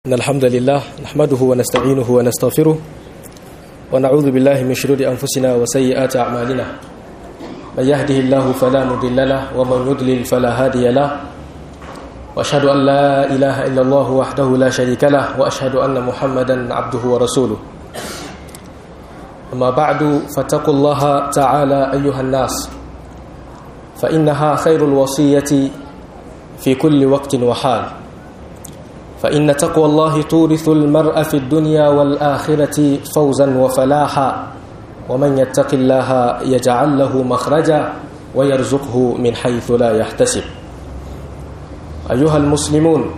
إن الحمد لله نحمده ونستعينه ونستغفره ونعوذ بالله من شرور أنفسنا وسيئات أعمالنا من يهده الله فلا مضل له ومن يضلل فلا هادي له وأشهد أن لا إله إلا الله وحده لا شريك له وأشهد أن محمدا عبده ورسوله أما بعد فاتقوا الله تعالى أيها الناس فإنها خير الوصية في كل وقت وحال فإن تقوى الله تورث المرء في الدنيا والآخرة فوزا وفلاحا ومن يتق الله يجعل له مخرجا ويرزقه من حيث لا يحتسب أيها المسلمون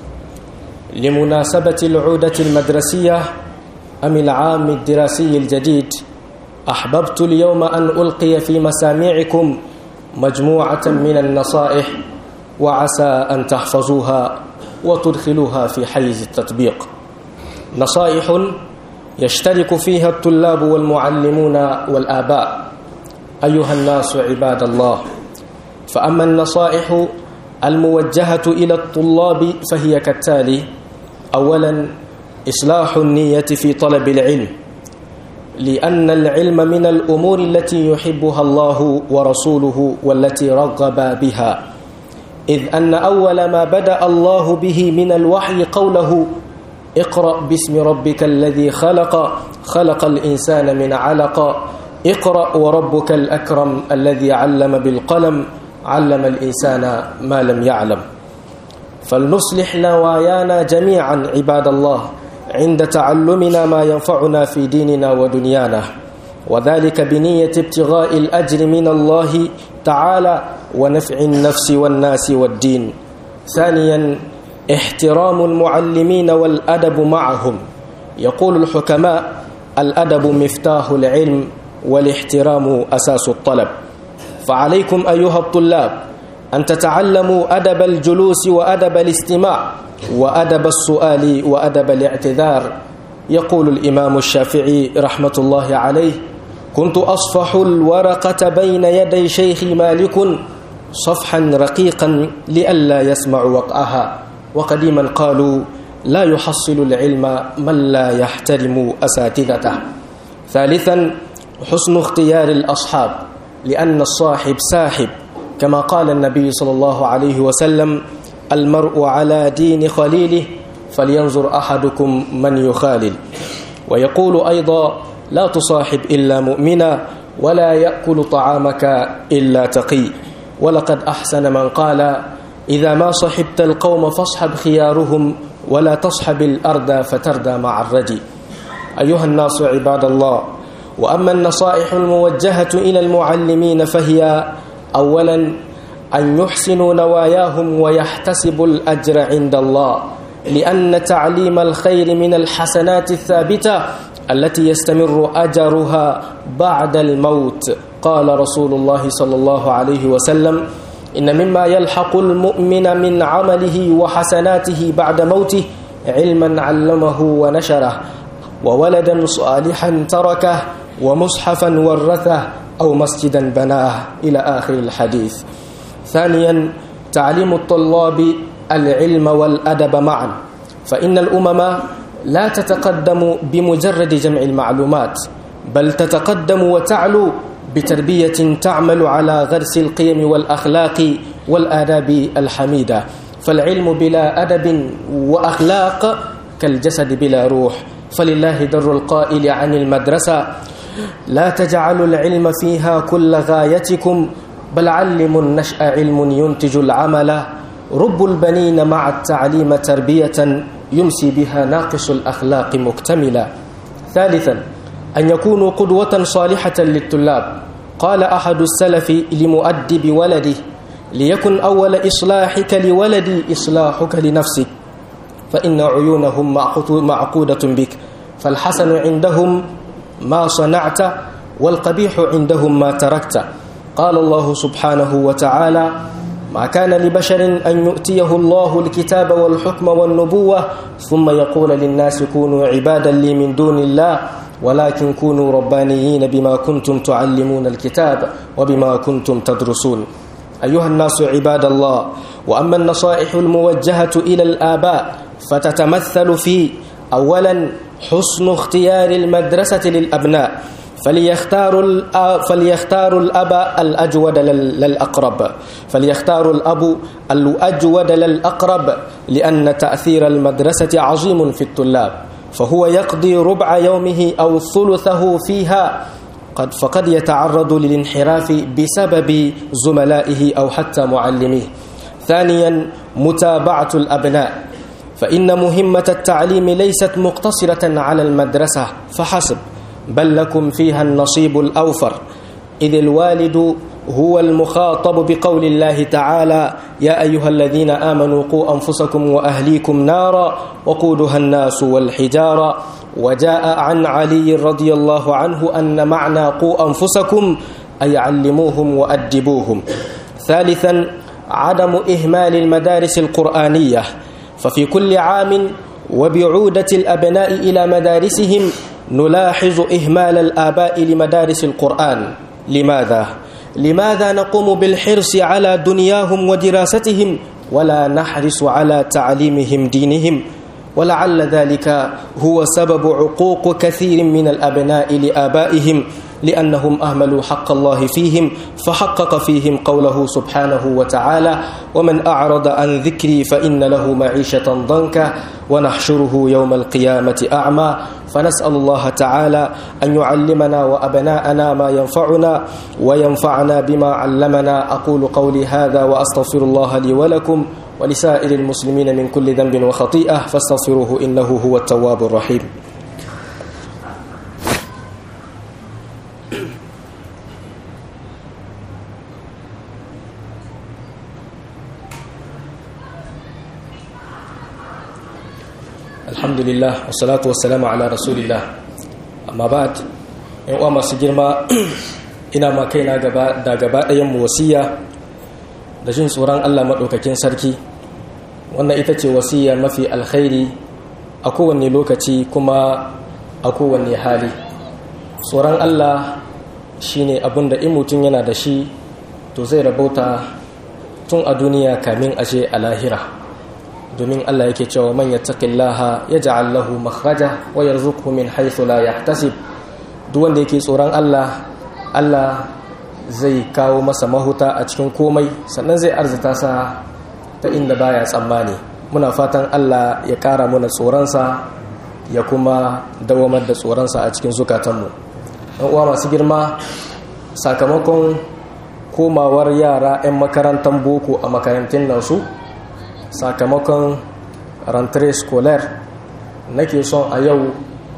لمناسبة العودة المدرسية أم العام الدراسي الجديد أحببت اليوم أن ألقي في مسامعكم مجموعة من النصائح وعسى أن تحفظوها وتدخلوها في حيز التطبيق نصائح يشترك فيها الطلاب والمعلمون والآباء أيها الناس عباد الله فأما النصائح الموجهة إلى الطلاب فهي كالتالي أولا إصلاح النية في طلب العلم لأن العلم من الأمور التي يحبها الله ورسوله والتي رغب بها إذ أن أول ما بدأ الله به من الوحي قوله اقرأ باسم ربك الذي خلق خلق الإنسان من علق اقرأ وربك الأكرم الذي علم بالقلم علم الإنسان ما لم يعلم فلنصلح نوايانا جميعا عباد الله عند تعلمنا ما ينفعنا في ديننا ودنيانا وذلك بنية ابتغاء الأجر من الله تعالى ونفع النفس والناس والدين ثانيا احترام المعلمين والأدب معهم يقول الحكماء الأدب مفتاح العلم والاحترام أساس الطلب فعليكم أيها الطلاب أن تتعلموا أدب الجلوس وأدب الاستماع وأدب السؤال وأدب الاعتذار يقول الإمام الشافعي رحمة الله عليه كنت أصفح الورقة بين يدي شيخي مالك صفحا رقيقا لئلا يسمع وقعها وقديما قالوا لا يحصل العلم من لا يحترم أساتذته ثالثا حسن اختيار الأصحاب لأن الصاحب ساحب كما قال النبي صلى الله عليه وسلم المرء على دين خليله فلينظر أحدكم من يخالل ويقول أيضا لا تصاحب إلا مؤمنا ولا يأكل طعامك إلا تقي ولقد أحسن من قال إذا ما صحبت القوم فاصحب خيارهم ولا تصحب الأرض فتردى مع الردي أيها الناس عباد الله وأما النصائح الموجهة إلى المعلمين فهي أولا أن يحسنوا نواياهم ويحتسبوا الأجر عند الله لأن تعليم الخير من الحسنات الثابتة التي يستمر أجرها بعد الموت قال رسول الله صلى الله عليه وسلم إن مما يلحق المؤمن من عمله وحسناته بعد موته علما علمه ونشره وولدا صالحا تركه ومصحفا ورثه أو مسجدا بناه إلى آخر الحديث ثانيا تعليم الطلاب العلم والأدب معا فإن الأمم لا تتقدم بمجرد جمع المعلومات بل تتقدم وتعلو بتربية تعمل على غرس القيم والأخلاق والآداب الحميدة فالعلم بلا أدب وأخلاق كالجسد بلا روح فلله در القائل عن المدرسة لا تجعلوا العلم فيها كل غايتكم بل علموا النشأ علم ينتج العمل رب البنين مع التعليم تربية يمسي بها ناقص الأخلاق مكتملا ثالثا أن يكونوا قدوة صالحة للطلاب قال أحد السلف لمؤدب ولده ليكن أول إصلاحك لولدي إصلاحك لنفسك فإن عيونهم معقودة بك فالحسن عندهم ما صنعت والقبيح عندهم ما تركت قال الله سبحانه وتعالى ما كان لبشر أن يؤتيه الله الكتاب والحكم والنبوة ثم يقول للناس كونوا عبادا لي من دون الله ولكن كونوا ربانيين بما كنتم تعلمون الكتاب وبما كنتم تدرسون أيها الناس عباد الله وأما النصائح الموجهة إلى الآباء فتتمثل في أولا حسن اختيار المدرسة للأبناء فليختار فليختار الأب الأجود للأقرب فليختار الأب الأجود للأقرب لأن تأثير المدرسة عظيم في الطلاب فهو يقضي ربع يومه أو ثلثه فيها قد فقد يتعرض للانحراف بسبب زملائه أو حتى معلميه ثانيا متابعة الأبناء فإن مهمة التعليم ليست مقتصرة على المدرسة فحسب بل لكم فيها النصيب الأوفر إذ الوالد هو المخاطب بقول الله تعالى يا أيها الذين آمنوا قوا أنفسكم وأهليكم نارا وقودها الناس والحجارة وجاء عن علي رضي الله عنه أن معنى قوا أنفسكم أي علموهم وأدبوهم ثالثا عدم إهمال المدارس القرآنية ففي كل عام وبعودة الأبناء إلى مدارسهم نلاحظ إهمال الآباء لمدارس القرآن لماذا؟ لماذا نقوم بالحرص على دنياهم ودراستهم ولا نحرص على تعليمهم دينهم ولعل ذلك هو سبب عقوق كثير من الأبناء لآبائهم لأنهم أهملوا حق الله فيهم فحقق فيهم قوله سبحانه وتعالى ومن أعرض عن ذكري فإن له معيشة ضنكا ونحشره يوم القيامة أعمى فنسأل الله تعالى أن يعلمنا وأبناءنا ما ينفعنا وينفعنا بما علمنا أقول قولي هذا وأستغفر الله لي ولكم ولسائر المسلمين من كل ذنب وخطيئة فاستغفروه إنه هو التواب الرحيم alhamdulillah wassalatu wassalamu ala rasulillah amma ba'd yan uwa masu girma ina ma kaina gaba da gaba ɗayan mu wasiya da jin tsoron Allah maɗaukakin sarki wannan ita ce wasiya mafi alkhairi a kowanne lokaci kuma a kowanne hali tsoron Allah shine abin da in mutum yana da shi to zai rabauta tun a duniya kamin ashe a lahira domin Allah yake cewa man yattaqillaha yaj'al lahu makhraja wa yarzuqhu min haythu la yahtasib duk wanda yake tsoron Allah Allah zai kawo masa mahuta a cikin komai sannan zai arzita sa ta inda baya tsammani muna fatan Allah ya kara mana tsoronsa ya kuma dawamar da tsoronsa a cikin zukatanmu ɗan uwa masu girma sakamakon komawar yara 'yan makarantar boko a makarantun nan su sakamakon rentrée scolaire nake son a yau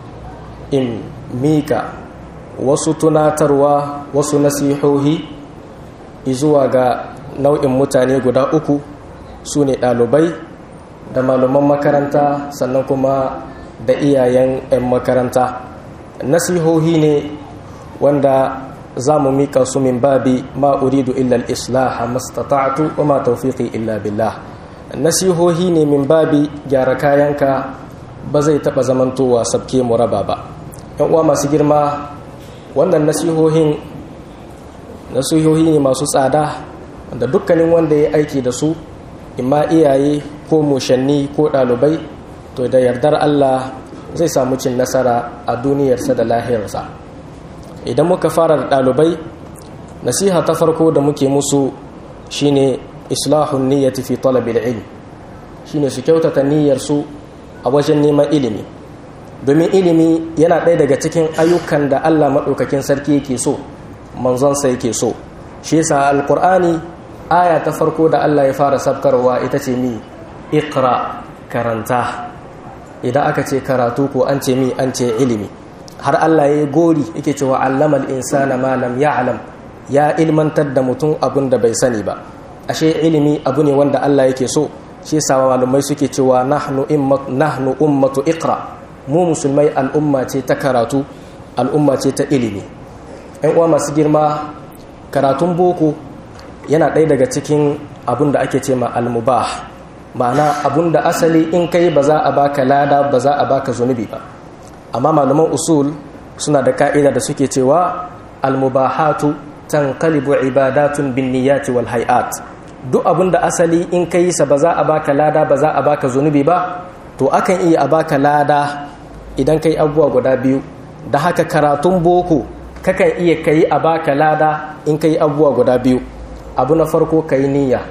in mika wasu tunatarwa wasu nasihohi zuwa ga nau'in mutane guda uku su ne ɗalibai da malaman makaranta sannan kuma da iyayen 'yan makaranta nasihohi ne wanda za mu mika su min babi ma uridu illa al-islaha mastata'tu wa ma tawfiqi illa billah nasihohi ne min babi gyara kayanka ba zai taɓa zamantowa sabke mu raba ba yan uwa masu girma wannan nasihohin nasihohi ne masu tsada da dukkanin wanda ya aiki da su imma iyaye ko mushanni ko ɗalibai to da yardar Allah zai samu cin nasara a duniyarsa da lahirarsa idan muka fara da ɗalibai nasiha ta farko da muke musu shine islahun niyyati fi talabil ilm shine su kyautata niyyarsu a wajen neman ilimi domin ilimi yana ɗaya daga cikin ayyukan da Allah maɗaukakin sarki yake so manzonsa yake so shi yasa alqur'ani aya ta farko da Allah ya fara sabkarwa ita ce mi iqra karanta idan aka ce karatu ko an ce mi an ce ilimi har Allah ya yi gori yake cewa allamal insana ma lam ya'lam ya ilmantar da mutum abin da bai sani ba ashe ilimi abu ne wanda Allah yake so shi yasa malumai suke cewa nahnu immat nahnu ummatu iqra mu musulmai al'umma ce ta karatu al'umma ce ta ilimi ɗan uwa masu girma karatun boko yana ɗaya daga cikin abin da ake ce ma almubah ma'ana abin da asali in kai ba za a baka lada ba za a baka zunubi ba amma malaman usul suna da ka'ida da suke cewa almubahatu tanqalibu ibadatun bin niyyati wal hay'at duk abin da asali in kai sa ba za a baka lada ba za a baka zunubi ba to akan iya a baka lada idan kai abubuwa guda biyu da haka karatun boko kakan iya kai a baka lada in kai abubuwa guda biyu abu na farko kai niyya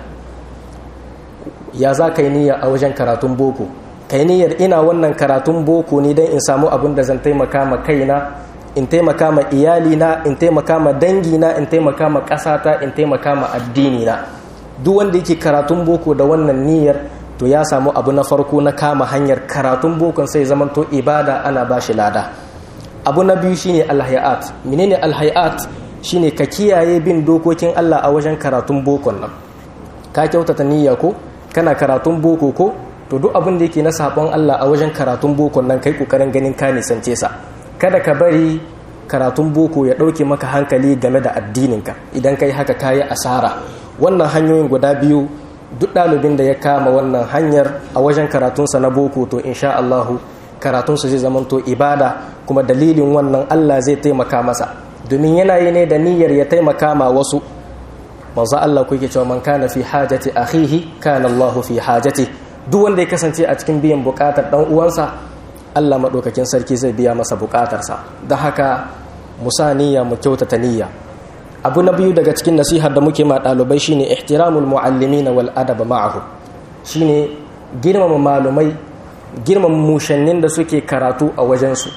ya za ka yi niyya a wajen karatun boko kai niyyar ina wannan karatun boko ne don in samu abin da zan taimaka ma kaina in taimaka ma iyalina in taimaka ma dangina in taimaka ma ƙasata in taimaka ma addinina duk wanda yake karatun boko da wannan niyyar to ya samu abu na farko na kama hanyar karatun bokon sai zamanto ibada ana ba shi lada abu na biyu shine alhayat menene alhayat shine ka kiyaye bin dokokin Allah a wajen karatun bokon nan ka kyautata niyya ko kana karatun boko ko to duk abin da yake na sabon Allah a wajen karatun bokon nan kai kokarin ganin ka nisance sa kada ka bari karatun boko ya dauke maka hankali game da addininka idan kai haka kayi asara wannan hanyoyin guda biyu duk ɗalibin da ya kama wannan hanyar a wajen karatunsa na boko to insha Allahu karatunsa zai zamanto ibada kuma dalilin wannan Allah zai taimaka masa domin yana yi ne da niyyar ya taimaka ma wasu manzo Allah kuke cewa man kana fi hajati akhihi kana Allah fi hajati duk wanda ya kasance a cikin biyan bukatar dan uwansa Allah madaukakin sarki zai biya masa bukatarsa don haka musa niyya mu kyautata niyya abu na biyu daga cikin nasihar da muke ma ɗalibai shine ihtiramul muallimin wal adab ma'ahu shine girmama malumai girmama mushannin da suke karatu a wajensu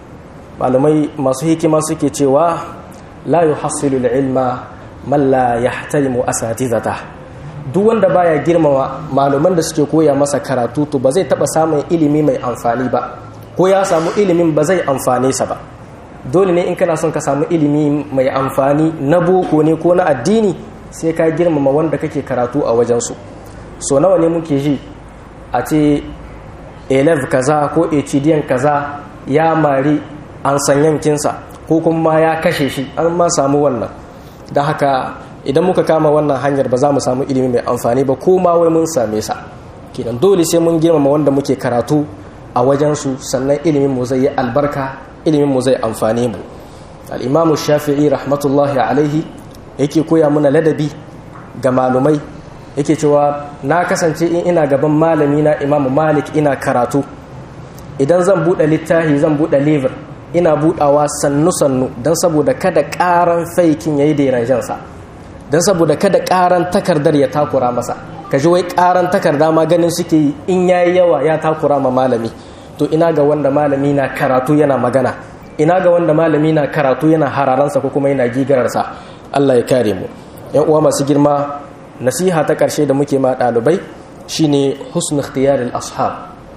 malumai masu hikima suke cewa la yuhassilu ilma man la yahtarimu asatizata duk wanda baya girmama maluman da suke koya masa karatu to ba zai taba samun ilimi mai amfani ba ko ya samu ilimin ba zai amfane sa ba dole ne in kana son ka samu ilimi mai amfani na boko ne ko na addini sai ka girmama wanda kake karatu a wajensu so nawa ne muke ji a ce elef kaza ko hdiyan kaza ya mari an san yankinsa ko kuma ya kashe shi an ma samu wannan da haka idan muka kama wannan hanyar ba za mu samu ilimi mai amfani ba ko ma wai mun same sa kenan dole sai mun girmama wanda muke karatu a wajensu sannan ilimin mu zai yi albarka ilimin mu zai amfane mu al-imam shafi'i rahmatullahi alaihi yake koya mana ladabi ga malumai yake cewa na kasance in ina gaban malami na imamu malik ina karatu idan zan buɗe littafi zan buɗe liver ina buɗawa sannu-sannu don saboda kada ƙaran faikin ya yi deranjansa don saboda kada ƙaran takardar ya takura masa ka ji wai ƙaran takarda ma ganin suke yi in ya yi yawa ya takura ma malami to ina ga wanda malami na karatu yana magana ina ga wanda malami na karatu yana hararansa ko kuma yana gigararsa allah ya kare mu yan uwa masu girma nasiha ta ƙarshe da muke ma ɗalibai shine husn ikhtiyaril ashab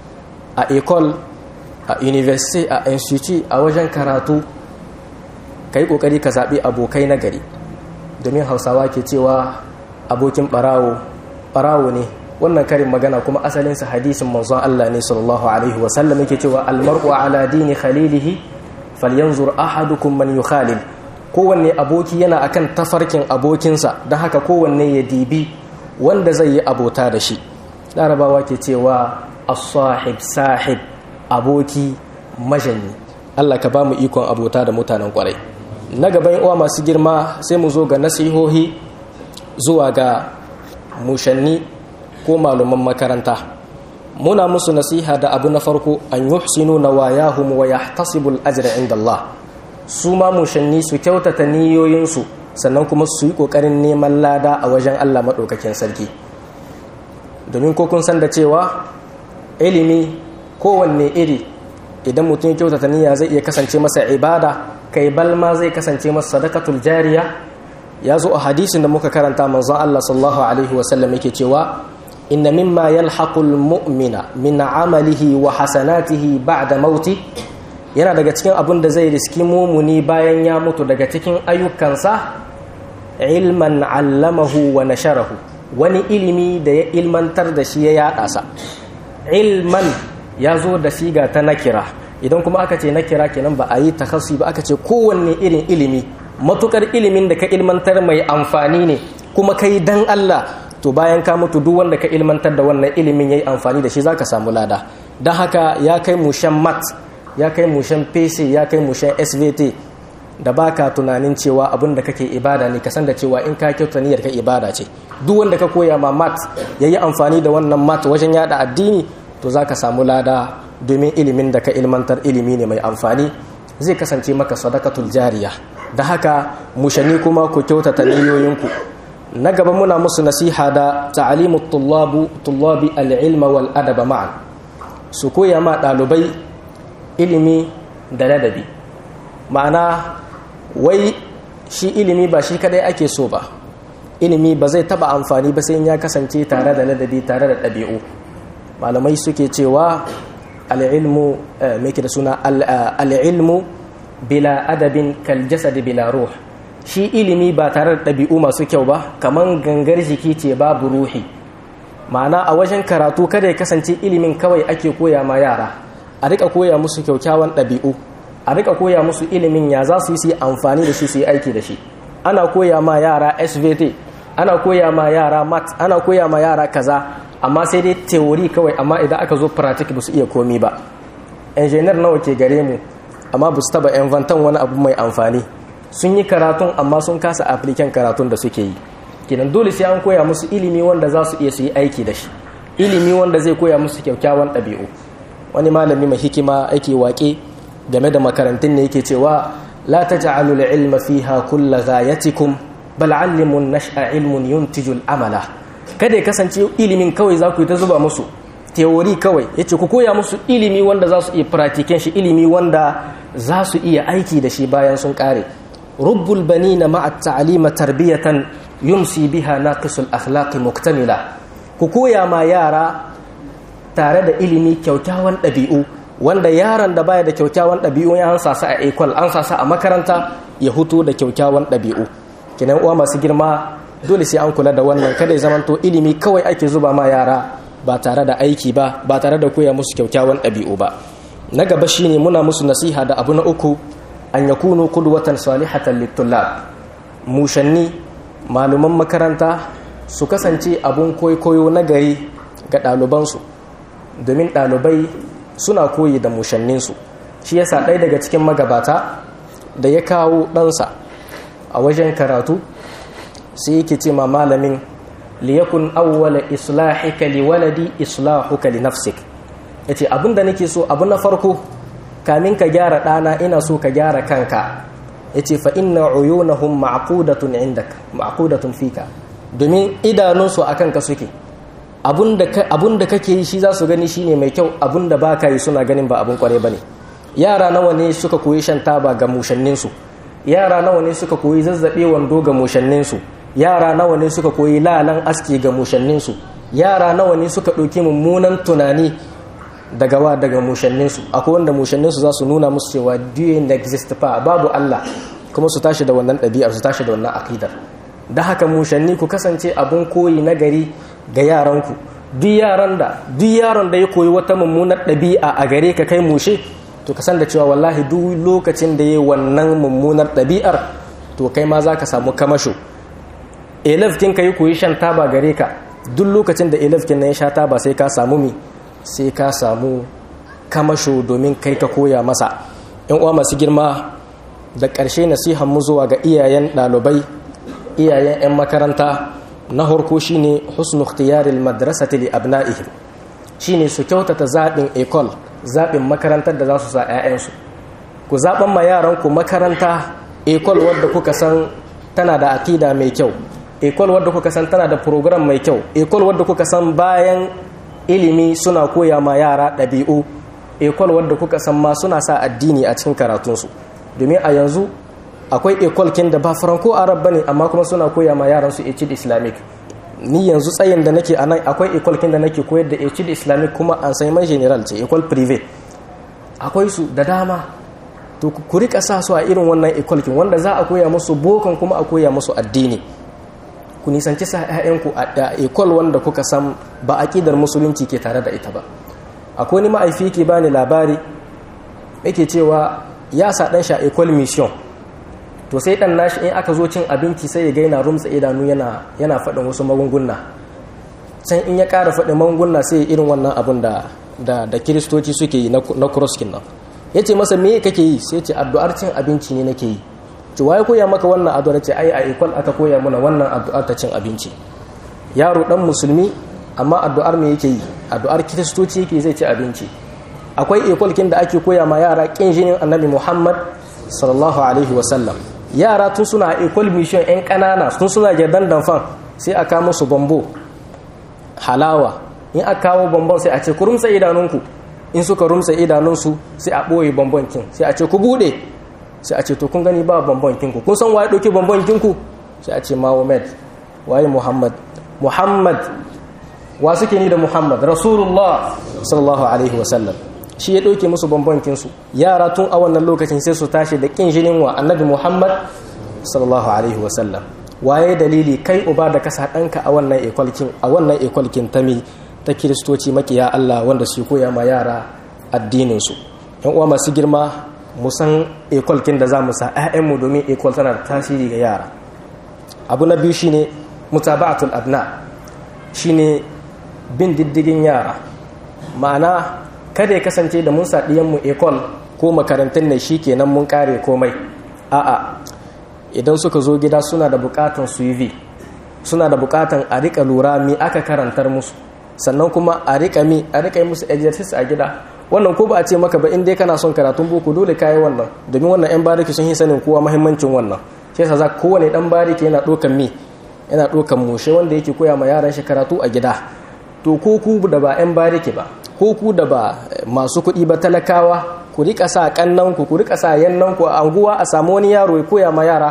a ecole a university a institute a wajen karatu ka yi ƙoƙari ka zaɓi abokai na gari domin hausawa ke cewa abokin ɓarawo ɓarawo ne wannan karin magana kuma asalinsa hadisin manzon Allah ne sallallahu alaihi wasallam yake cewa almar'u ala dini khalilihi falyanzur ahadukum man yukhalil kowanne aboki yana akan tafarkin abokinsa don haka kowanne ya dibi wanda zai yi abota da shi larabawa ke cewa as-sahib sahib aboki majanyi Allah ka ba mu ikon abota da mutanen kwarai na gaban uwa masu girma sai mu zo ga nasihohi zuwa ga mushanni ko malaman makaranta muna musu nasiha da abu na farko an yuhsinu nawayahum wa yahtasibu al-ajra inda Allah su ma mushanni su kyautata niyoyinsu sannan kuma su yi kokarin neman lada a wajen Allah madaukakin sarki domin ko kun san da cewa ilimi kowanne iri idan mutum ya kyautata niyya zai iya kasance masa ibada kai balma zai kasance masa sadakatul jariya ya zo a hadisin da muka karanta manzo Allah sallallahu alaihi wasallam yake cewa inna mimma yalhaqul mu'mina min amalihi wa hasanatihi ba'da mauti yana daga cikin abin da zai riski mumuni bayan ya mutu daga cikin ayyukansa ilman allamahu wa nasharahu wani ilimi da ya ilmantar da shi ya yada sa ilman ya zo da siga ta nakira idan kuma aka ce nakira kenan ba a yi takhassi ba aka ce kowanne irin ilimi matukar ilimin da ka ilmantar mai amfani ne kuma kai dan Allah to bayan ka mutu duk wanda ka ilmantar da wannan ilimin yayi amfani da shi zaka samu lada dan haka ya kai mushan mat ya kai mushan PC ya kai mushan SVT da baka tunanin cewa abin da kake ibada ne ka san da cewa in ka kyauta niyyar ka ibada ce duk wanda ka koya ma mat yayi amfani da wannan mat wajen yada addini to za ka samu lada domin ilimin da ka ilmantar ilimi ne mai amfani zai kasance maka sadakatul jariya da haka mushani kuma ku kyautata niyoyinku na gaba muna musu nasiha da ta'alimu tullabu tullabi al-ilma wal adaba ma'an su koya ma ɗalibai ilimi da ladabi ma'ana wai shi ilimi ba shi kadai ake so ba ilimi ba zai taba amfani ba sai ya kasance tare da ladabi tare da ɗabi'u malamai suke cewa al'ilmu mai da suna al'ilmu bila adabin kaljasadi bila ruh shi ilimi ba tare da ɗabi'u masu kyau ba kamar gangar jiki ce babu ruhi ma'ana a wajen karatu kada ya kasance ilimin kawai ake koya ma yara a rika koya musu kyaukyawan ɗabi'u a rika koya musu ilimin ya za su yi su yi amfani da shi su yi aiki da shi ana koya ma yara svt ana koya ma yara mat ana koya ma yara kaza amma sai dai teori kawai amma idan aka zo pratik ba su iya komi ba engineer nawa ke gare mu amma ba su taba inventan wani abu mai amfani sun yi karatun amma sun kasa appliken karatun da suke yi kenan dole sai an koya musu ilimi wanda za su iya su yi aiki da shi ilimi wanda zai koya musu kyakkyawan ɗabi'u wani malami mai hikima ake waƙe game da makarantun ne yake cewa la taj'alu al-ilma fiha kullu ghayatikum bal 'allimun nash'a ilmun yuntiju al-amala kada ya kasance ilimin kawai za ku yi ta zuba musu teori kawai yace ku koya musu ilimi wanda za su iya practiken shi ilimi wanda za su iya aiki da shi bayan sun kare rubbul banina ma'a at-ta'lima tarbiyatan yumsi biha naqisul akhlaqi muktamila ku koya ma yara tare da ilimi kyaukyawan ɗabi'u wanda yaron da baya da kyaukyawan ɗabi'u ya an sasa a ekwal an sasa a makaranta ya hutu da kyaukyawan ɗabi'u kinan uwa masu girma dole sai an kula da wannan kada ya zamanto ilimi kawai ake zuba ma yara ba tare da aiki ba ba tare da koya musu kyaukyawan ɗabi'u ba na gaba shine muna musu nasiha da abu na uku an yakunu qudwatan salihatan litullab mushanni maluman makaranta su kasance abun koyo na gari ga ɗalibansu domin ɗalibai suna koyi da mushanninsu shi yasa ɗaya daga cikin magabata da ya kawo ɗansa a wajen karatu sai yake ce ma malamin liyakun awwala islahika li waladi islahuka li nafsik yace abinda nake so abu na farko kamin ka gyara ɗana ina so ka gyara kanka yace fa inna uyunahum ma'qudatun indak ma'qudatun fika domin idanunsu akan ka suke abun da kake yi shi za su gani shine mai kyau abun da ba ka yi suna ganin ba abun kware ba ne yara nawa ne suka koyi shan taba ga mushanninsu yara nawa ne suka koyi zazzaɓe wando ga mushanninsu yara nawa ne suka koyi lalan aski ga mushanninsu yara nawa ne suka ɗauki mummunan tunani daga wa daga mushanninsu akwai wanda mushanninsu za su nuna musu cewa duyin exist fa babu Allah kuma su tashi da wannan ɗabi'ar su tashi da wannan aƙidar da haka mushanni ku kasance abun koyi na gari ga yaranku duk yaran da duk yaron da ya koyi wata mummunar ɗabi'a a gare ka kai mushe to ka san da cewa wallahi duk lokacin da ya wannan mummunar ɗabi'ar to kai ma za ka samu kamasho elefkin ka yi koyi shan taba gare ka duk lokacin da elefkin na ya sha taba sai ka samu mi sai ka samu kamasho domin kai ka koya masa yan uwa masu girma da ƙarshe nasihan mu zuwa ga iyayen ɗalibai iyayen 'yan makaranta na harko shine husnu ikhtiyaril madrasati li abna'ihim shine su kyautata zaɓin ekol zaɓin makarantar da za su sa 'ya'yansu ku zaɓan ma yaranku makaranta ekol wadda kuka san tana da akida mai kyau ekol wadda kuka san tana da program mai kyau ekol wadda kuka san bayan ilimi suna koya ma yara ɗabi'u ekol wadda kuka san ma suna sa addini a cikin karatunsu domin a yanzu akwai ekolkin da ba franco arab bane amma kuma suna koya ma yaran su echid islamic ni yanzu tsayin da nake anan akwai ekolkin da nake koyar da echid islamic kuma an sai man general ce ekol privé akwai su da dama to ku rika sa su a irin wannan ekolkin wanda za a koya musu bokan kuma a koya musu addini ku nisanci sa ƴaƴanku a ekol wanda kuka san ba aqidar musulunci ke tare da ita ba akwai ni ma'aifi ke bani labari yake cewa ya sa dan sha ekol mission to sai dan nashi in aka zo cin abinci sai ya gaina rumtsa idanu yana yana faɗin wasu magunguna can in ya ƙara faɗin magunguna sai irin wannan abun da da da kiristoci suke yi na kuroskin nan ya ce masa me kake yi sai ce addu'ar cin abinci ne nake yi ci waye koya maka wannan addu'ar ce ai a ikwal aka koya mana wannan addu'ar ta cin abinci yaro dan musulmi amma addu'ar me yake yi addu'ar kiristoci yake zai ci abinci akwai ekwalkin da ake koya ma yara kin jinin annabi muhammad sallallahu alaihi wasallam yara tun suna equal mission yan kanana tun suna jardan damfan sai a kawo musu bambo halawa in aka kawo bambon sai a ce ku rumsa idanunku in suka rumsa idanunsu sai a ɓoye bambon kin sai a ce ku buɗe sai a ce to kun gani ba bambon kinku kun san waye ɗauki bambon kinku sai a ce mahomet waye muhammad muhammad wa suke ni da muhammad rasulullah sallallahu alaihi wasallam shi ya ɗauke musu bambankinsu yara tun a wannan lokacin sai su tashi da ƙin jinin wa annabi muhammad sallallahu alaihi wasallam waye dalili kai uba da kasa ɗanka a wannan ekwalkin a wannan ekwalkin ta mi ta kiristoci makiya allah wanda su koya ma yara addininsu yan uwa masu girma mu san ekwalkin da za mu sa 'ya'yanmu domin ekwal tana da tasiri ga yara abu na biyu shine mutaba'atul abna shine bin diddigin yara ma'ana kada ya kasance da mun sa mu ekol ko makarantun ne shi kenan mun kare komai a'a idan suka zo gida suna da bukatan suv suna da bukatan a rika lura mi aka karantar musu sannan kuma a rika mi a rika musu exercise a gida wannan ko ba a ce maka ba in dai kana son karatun boko dole kayi wannan domin wannan yan bariki sun yi sanin kowa muhimmancin wannan shi yasa za kowane dan bariki yana dokan mi yana dokan mushe wanda yake koya ma yaran shi karatu a gida to ko ku da ba yan bariki ba ko ku da ba masu kuɗi ba talakawa ku rika sa kannanku ku rika sa yannanku a anguwa a samu wani yaro ya koya ma yara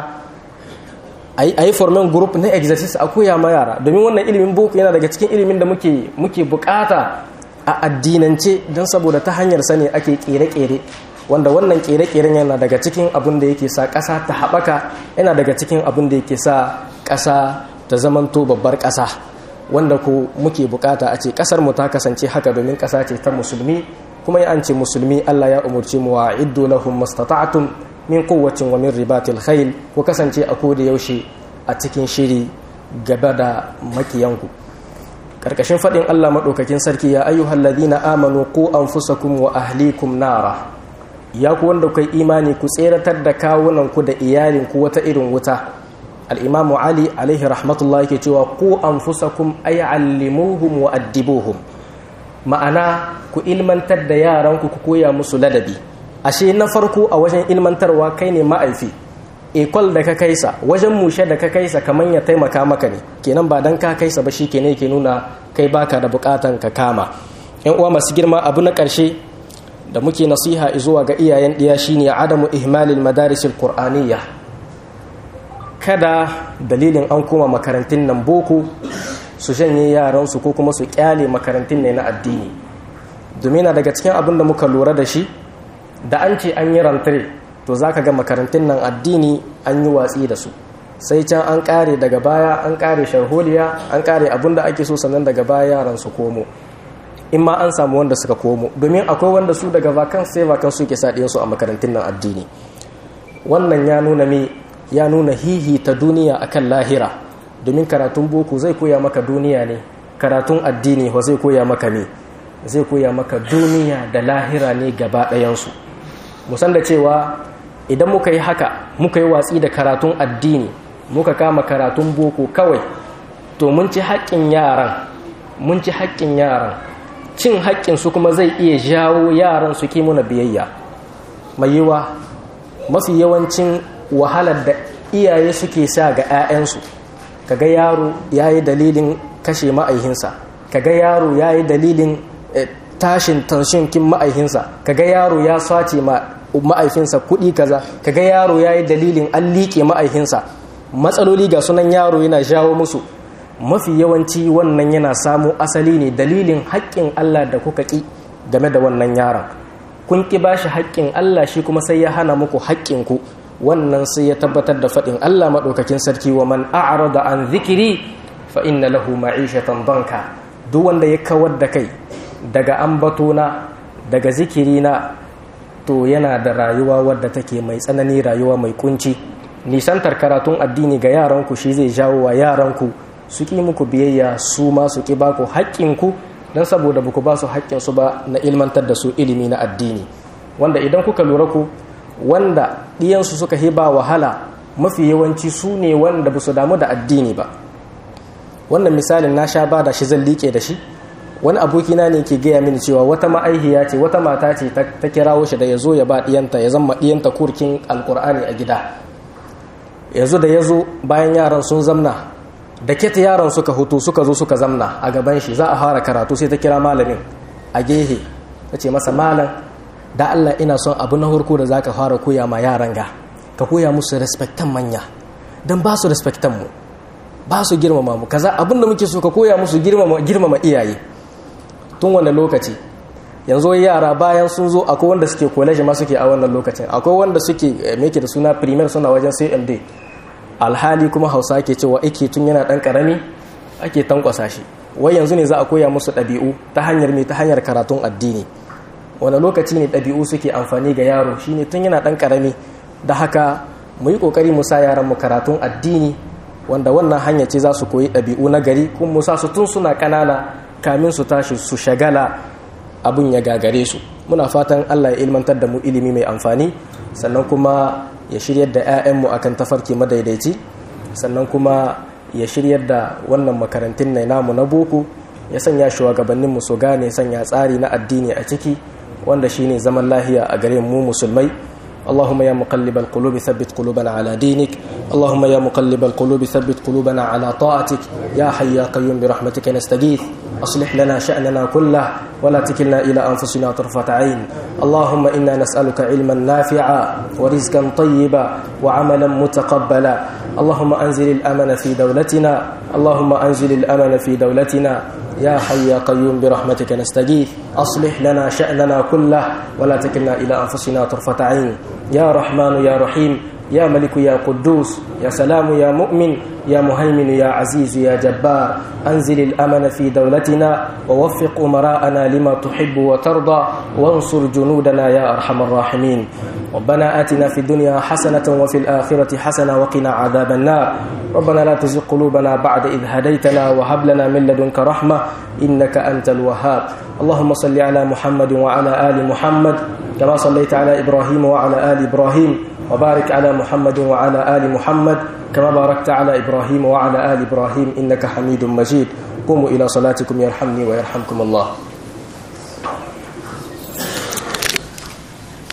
a yi formen group na exercise a koya ma yara domin wannan ilimin boko yana daga cikin ilimin da muke muke bukata a addinance don saboda ta hanyar sani ake kere-kere wanda wannan kere-keren yana daga cikin abin da yake sa ƙasa ta haɓaka yana daga cikin abin da yake sa ƙasa ta zamanto babbar ƙasa wanda ko muke bukata a ce kasar mu ta kasance haka domin kasa ce ta musulmi kuma ya an ce musulmi Allah ya umurci mu wa iddu lahum mastata'tum min quwwatin wa min ribatil khayl ku kasance a koda yaushe a cikin shiri gaba da makiyanku karkashin fadin Allah madaukakin sarki ya ayyuhal ladina amanu qu anfusakum wa ahlikum nara ya ku wanda kai imani ku tseratar da kawunan ku da iyalin ku wata irin wuta al'imamu ali alaihi rahmatullah yake cewa ku an fusakun ayyallimuhum wa addibuhum ma'ana ku ilmantar da yaranku ku koya musu ladabi ashe na farko a wajen ilmantarwa kai ne ma'aifi ekol da ka kaisa wajen mushe da ka kaisa kamar ya taimaka maka ne kenan ba dan ka kaisa ba shi ke ne ke nuna kai baka da bukatan ka kama yan uwa masu girma abu na ƙarshe da muke nasiha zuwa ga iyayen ɗiya shine adamu ihmalil madarisil qur'aniyya kada dalilin an koma makarantun nan boko su shanye yaransu ko kuma su kyale makarantun ne na addini domin na daga cikin abin da muka lura da shi da an ce an yi rantare to za ka ga makarantun nan addini an yi watsi da su sai can an kare daga baya an kare sharholiya an kare abin da ake so sannan daga baya yaran su komo in ma an samu wanda suka komo domin akwai wanda su daga vakan sai vakan su ke sa su a makarantun nan addini wannan ya nuna me ya nuna hihi ta duniya akan lahira domin karatun boko zai koya maka duniya ne karatun addini wa zai koya maka me zai koya maka duniya da lahira ne gaba ɗayansu musan da cewa idan muka yi haka muka yi watsi da karatun addini muka kama karatun boko kawai to mun ci haƙƙin yaran mun ci haƙƙin yaran cin haƙƙinsu kuma zai iya jawo yaran su ki muna biyayya mai yiwa mafi yawancin wahalar da iyaye suke sa ga 'ya'yansu kaga yaro ya yi dalilin kashe ma'aihinsa kaga yaro ya yi dalilin tashin tanshinkin ma'aihinsa kaga yaro ya sace ma'aifinsa kuɗi kaza kaga yaro ya yi dalilin an liƙe ma'aihinsa matsaloli ga sunan yaro yana jawo musu mafi yawanci wannan yana samu asali ne dalilin haƙƙin allah da kuka ƙi game da wannan yaron kun ƙi ba shi haƙƙin allah shi kuma sai ya hana muku haƙƙinku wannan sai ya tabbatar da faɗin Allah maɗaukakin sarki wa man a'rada an zikiri fa inna lahu ma'ishatan danka duk wanda ya kawar da kai daga ambatona daga zikirina to yana da rayuwa wadda take mai tsanani rayuwa mai kunci nisantar karatun addini ga yaranku shi zai jawo wa yaranku su ƙi muku biyayya su ma su ƙi baku haƙƙinku don saboda ba ku ba su haƙƙinsu ba na ilmantar da su ilimi na addini wanda idan kuka lura ku wanda ɗiyansu suka hiba wahala mafi yawanci su ne wanda ba su damu da addini ba wannan misalin na sha ba da shi zan liƙe da shi wani abokina ne ke gaya mini cewa wata ma'aihiya ce wata mata ce ta kirawo shi da ya zo ya ba ɗiyanta ya zama ɗiyanta kurkin alkur'ani a gida ya zo da ya zo bayan yaran sun zamna da keta yaran suka hutu suka zo suka zamna a gaban shi za a fara karatu sai ta kira malamin a gehe ta ce masa malam da allah ina son abu na harko da za ka fara koya ma yaran ga ka koya musu respectan manya don ba su respectan mu ba su girmama mu kaza abin da muke so ka koya musu girmama iyaye tun wannan lokaci yanzu yara bayan sun zo akwai wanda suke college ma suke a wannan lokacin akwai wanda suke meke da suna primaire suna wajen cmd alhali kuma hausa ke cewa ake tun yana dan karami ake tankwasa shi wai yanzu ne za a koya musu ɗabi'u ta hanyar mai ta hanyar karatun addini wani lokaci ne ɗabi'u suke amfani ga yaro shine tun yana dan karami da haka mu yi kokari mu sa yaran mu karatun addini wanda wannan hanya ce za su koyi ɗabi'u na gari kuma mu sa su tun suna ƙanana kamin su tashi su shagala abun ya gagare su muna fatan Allah ya ilmantar da mu ilimi mai amfani sannan kuma ya shiryar da 'ya'yanmu akan tafarki madaidaici sannan kuma ya shiryar da wannan makarantun na namu na boko ya sanya shugabanninmu su gane sanya tsari na addini a ciki wanda shine zaman lahiya a gare mu musulmai اللهم يا مقلب القلوب ثبت قلوبنا على دينك اللهم يا مقلب القلوب ثبت قلوبنا على طاعتك يا حي يا قيوم برحمتك نستغيث أصلح لنا شأننا كله ولا تكلنا إلى أنفسنا طرفة عين اللهم إنا نسألك علما نافعا ورزقا طيبا وعملا متقبلا اللهم أنزل الأمن في دولتنا اللهم أنزل الأمن في دولتنا يا حي يا قيوم برحمتك نستغيث أصلح لنا شأننا كله ولا تكلنا إلى أنفسنا طرفة عين يا رحمن يا رحيم يا ملك يا قدوس يا سلام يا مؤمن يا مهيمن يا عزيز يا جبار أنزل الأمن في دولتنا ووفق أمراءنا لما تحب وترضى وانصر جنودنا يا أرحم الراحمين ربنا آتنا في الدنيا حسنة وفي الآخرة حسنة وقنا عذاب النار ربنا لا تزغ قلوبنا بعد إذ هديتنا وهب لنا من لدنك رحمة إنك أنت الوهاب اللهم صل على محمد وعلى آل محمد كما صليت على إبراهيم وعلى آل إبراهيم وبارك على محمد وعلى آل محمد كما باركت على إبراهيم وعلى آل إبراهيم إنك حميد مجيد قوموا إلى صلاتكم يرحمني ويرحمكم الله